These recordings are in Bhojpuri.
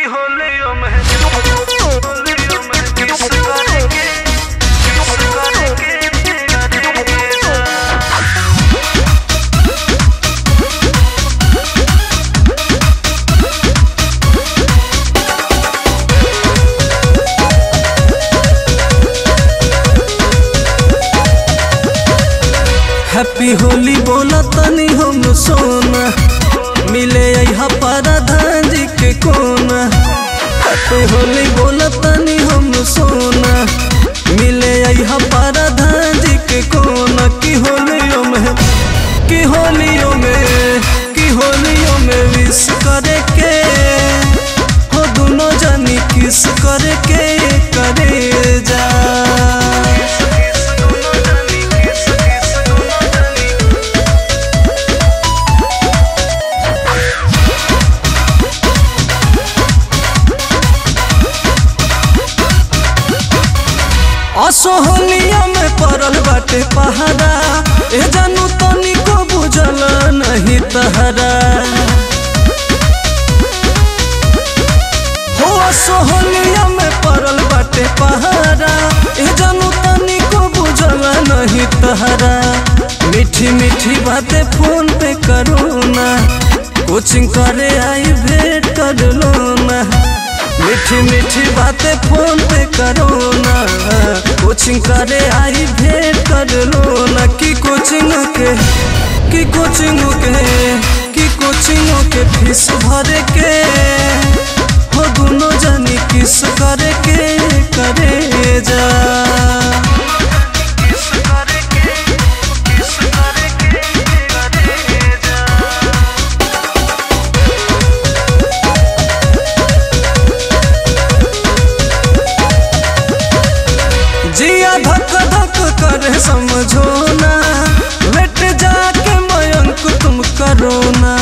की होलियों में होलियों में किस करेंगे किस करेंगे करेंगे हैप्पी होली बोला तनी हम सोना मिले यहाँ परधान जी के कोना हैप्पी होली बोला तनी हम सोना मिले यहाँ परधान जी के कोना की होलियों में की होलियों में की होलियों में विश करे के हो दोनों जानी किस करे के करे जा किस दोनों जानी किस किस दोनों जानी असोहलिया में पड़ल बाटे पहाड़ा ए जानू तनी को बुझल नहीं तहरा हो असोहलिया में पड़ल बाटे पहाड़ा ए जानू तनी को बुझल नहीं तहरा मीठी मीठी बातें फोन पे करो ना कोचिंग करे आई भेंट कर लो ना मीठी मीठी बातें फोन पे करो ना कोचिंग करे आई भेंट कर लो ना की कोचिंग के की कोचिंग के की कोचिंग के फीस भरे के हो दोनों जानी किस करे के करे जा किस करेंगे किस करेंगे करेंगे जिया धक धक करे समझो ना लेट जाके मयंक तुम करो ना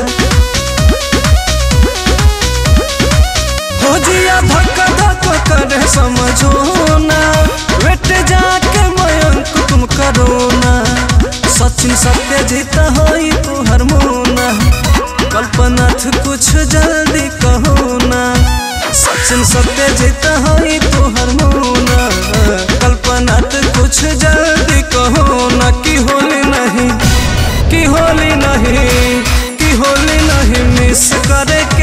हो जिया धक धक करे समझो ना लेट जाके मयंक तुम करो ना सचिन सत्य जीत होई तू हरमोना कल्पनाथ कुछ जल्दी कहो ना सचिन सत्य जीत होई तू हरमोना कल्पनाथ कुछ जल्दी कहो ना कि होली नहीं कि होली नहीं कि होली नहीं मिस करे